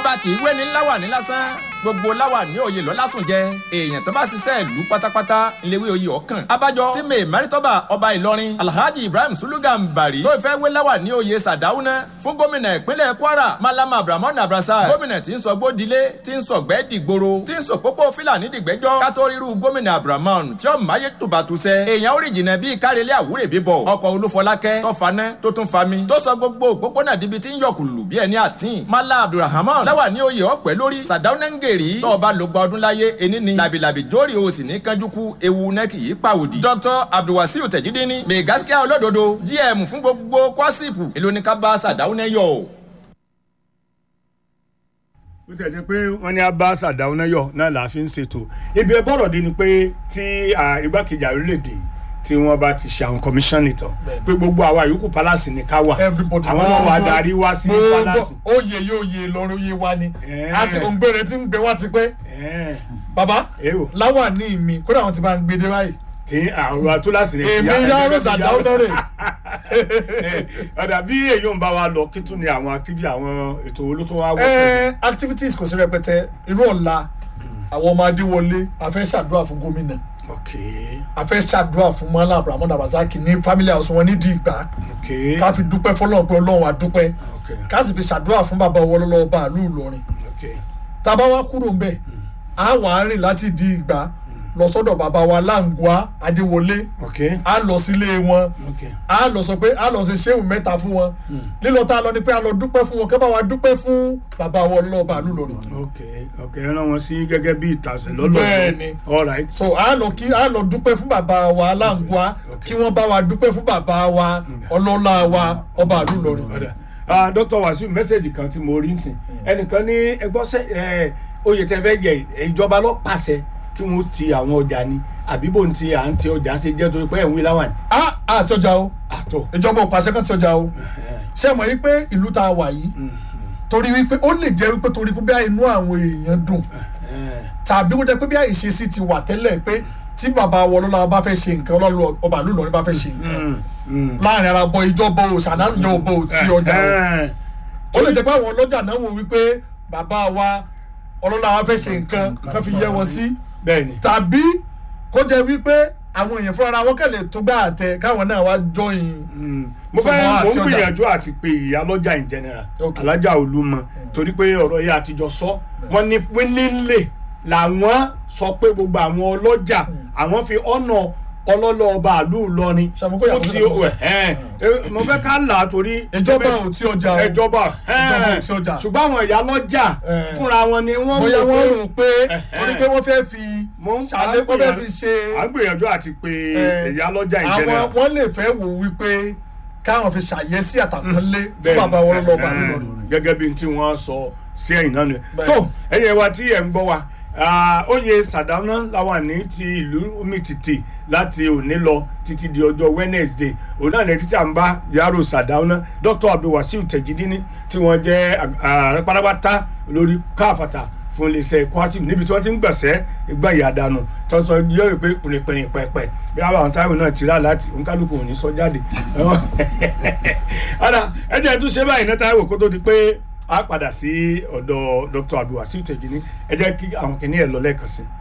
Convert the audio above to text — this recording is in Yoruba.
ọba kì í wé ní láwà ní lásán gbogbo láwà ní òye lọ lásùn jẹ èèyàn tó bá ṣiṣẹ́ ìlú pátápátá ìléwé oyè ọ̀kan abájọ tí mi mẹ́rìtọ́ba ọba ìlọrin alhaji ibrahim sulugan bari tó fẹ́ wé láwà ní oyè sàdáúná fún gómìnà ìpínlẹ̀ kwara malama abdulrahman abrasa gómìnà tí ń sọ gbódilé tí ń sọ gbẹ́ dìgboro tí ń sọ pópó fìlàní dìgbẹ́jọ́ kátó ríru gómìnà abdulrahman tí ó máyé tùbàtúṣẹ èèyàn ó rì jìnnà bíi kárẹ́lẹ́ àwúrè bíbọ̀ ọkọ̀ olúfọlákẹ́ tó faná tó tún fami tó sọ gbogbo òpópónà dibi tí ń yọkùlù bí ẹni àtìn mala abdulrahman láwà ní oyè ọ̀pẹ lórí sàdáúnẹ́ngèrì tó bá ló gba ọdún láyé ení ni làbìlàbì jórí o sì ní kánjúkú ewu nẹ́kì yìí pàwòdì. dr abdulwasiu tẹ̀jídínní mẹ̀gáskíá olódodo gm fún gbogbo kwasipu èlò ní ká bá sàdáúnẹ́ yọ ó tẹ̀ jẹ́ pé wọ́n ní abá sàdáúná yọ náà là á fi ń ṣètò ibi ẹ bọ̀rọ̀ dé ni pé tí igbákejì àrílẹ̀-èdè tí wọ́n bá ti ṣe àwọn kọmíṣánì tán pé gbogbo àwa yòókù palace ní ká wà everybody àwọn náà wà darí wá sí palace. oyè yóò yè lọ́rọ̀ oyè wa ni Eh. àti òǹgbẹ̀rẹ̀ tí ń gbé wá ti pẹ́ Ẹ̀ẹ́n, bàbá Èwo. láwà ní mi kódà wọn ti bá ń gbé dé báyìí tí àwọn atúlàsì rẹ̀ èmi yàrá sàdáúná rè ọ̀dà bí èyí ń bá wa lọ kí tún ni àwọn activity àwọn ètò wo ló tún wá wọ́pọ̀ ẹ activities kò sí rẹpẹtẹ irú ọ̀la àwọn ọmọ adéwọlé a fẹ́ ṣàdúrà fún gómìnà ok a fẹ́ ṣàdúrà fún mọ́lá abrahamu abazaki ní family house wọn nídìí ìgbà ok ká fi dúpẹ́ fọlọ́run pé ọlọ́run á dúpẹ́ ok ká sì fi ṣàdúrà fún bàbá owó lọ́wọ́ bàálù ìlọrin ok tá a bá wá kúrò ńbẹ̀ á wà á rìn láti di ìgbà lọ sọ́dọ̀ bàbá wa láǹgùá adéwọlé ok á lọ sílé wọn ok a lọ sọ pé a lọ ṣe ṣéwù mẹ́ta fún wọn lílọ tá a lọ ni pé a lọ dúpẹ́ fún wọn kẹ́ bá wa dúpẹ́ fún bàbá wọn lọ́ọ́ bàálù lónìí. ok ok ẹ rán wọn sí gẹ́gẹ́ bí ìtàsẹ̀ lọ́lọ́ Bẹ́ẹ̀ni. all right so a lọ kí a lọ dúpẹ́ fún bàbá wa aláǹgbá kí wọ́n bá wa dúpẹ́ fún bàbá wa ọlọ́lá wa ọba àlù lọ́rin. ọ̀dà ah dr wasiu mẹ́sẹ̀gì kan tí mo rí nsìn ẹnìkan ní ẹgbọ́sẹ̀ ẹ oyè tẹ fẹ́ jẹ ìjọba lọ pàṣẹ kí wọ́n ti àwọn ọjà ni àbí bò ń ti à ń ti ọjà ṣe jẹ́ torí pé ẹ̀ ń wí láwà ní. a a tọjà o àtọ̀ ìjọba òpàṣẹ kan tọjà o ṣé mọ̀ yí pé ìlú tá a wà yìí torí wípé ó lè jẹ́ wípé torí pé bí a inú àwọn èèyàn dùn tàbí kó jẹ́ pé bí a ìṣesí ti wà tẹ́lẹ̀ pé tí bàbá wọn lọ́la bá fẹ́ ṣe nǹkan ọlọ́lọ́ ọba àlù lọ́rin bá fẹ́ ṣe nǹkan láàrin ara bọ ìjọba o ṣàdájọ ọba ò tí ọjà o ó lè jẹ́ pé àwọn ọlọ́jà náà wò wípé bàbá wa ọlọ́lá wa fẹ́ ṣe nǹkan kan fi yẹ wọn sí bẹ́ẹ̀ni tàbí kó jẹ́ wípé àwọn èèyàn fúnra wọn kẹlẹ̀ tó gbà àtẹ káwọn náà wá jọyìn mo fẹ́ Ṣùgbọ́n mo àti ń ọjà. gbìyànjú àti pé ìyá lọ́jà in general Ok. alájà olúmọ torí pé ọ̀rọ̀ yìí àtijọ́ sọ wọ́n ní wínílẹ̀ làwọn sọ pé gbogbo àwọn ọlọ́jà àwọn fi ọ̀nà ọlọ́lọ́ ọba àlú Ìlọrin Ṣàmùkú yàtọ̀ fún ti sí àkóso. ẹ̀hẹ́n. Eh, mo fẹ́ ká là á torí ìjọba ò tí ọjà o ẹjọba Ìjọba ò tí ọjà. ṣùgbọ́n àwọn ìyá lọ́jà Eh. fúnra wọn ni wọ́n bóyá rò wọ́n pé- rò pé Ẹ̀hẹ́n. torí pé wọ́n fẹ́ fi mo ń ṣàlẹ́ wọ́n fẹ́ fi ṣe à ń gbìyànjú àti pé eh, ìyá lọ́jà in àwọn general wọ́n lè fẹ́ wò wípé káwọn fi ṣàyẹ́sí àtàkùnlé fún Bẹ́ẹ̀ni, bàbá wọn lọ́ọ́ bá ẹ̀hẹ́n, lọ́rùn. gẹ́gẹ́ bí n tí wọ́n sọ sí ẹ̀yìn náà ni Bẹ́ẹ̀ni. tó ẹ̀yìn wa tí ẹ̀ ń gbọ́ wa ah, oyè sàdáná làwọn ní ti ìlú mìtìtì láti òní lọ títí di ọjọ́ Wednesday òun náà ní títí à ń bá yàrá sàdáná Dr. Abdulwasiu Tẹ̀jídínní tí wọ́n jẹ́ ààrẹ pátápátá lórí káfàtà fún iléeṣẹ́ Kwasim níbi tí wọ́n ti ń gbẹ̀sẹ̀ ìgbà ìyàdànù tó ń sọ yóò pé pìrìpìrì pẹ̀pẹ̀ bí àwọn táwọn náà ti rà láti òǹkálùkù ò ní sọ jáde. ọ̀dà ẹ jẹ́ tún ṣe báyìí náà táwọn kó tó di pé a padà sí ọ̀dọ̀ Dr. Abdulwasiu Tẹ̀jídínní ẹ jẹ́ kí àwọn kìnìún ẹ̀ lọ lẹ́ẹ̀kan sí i.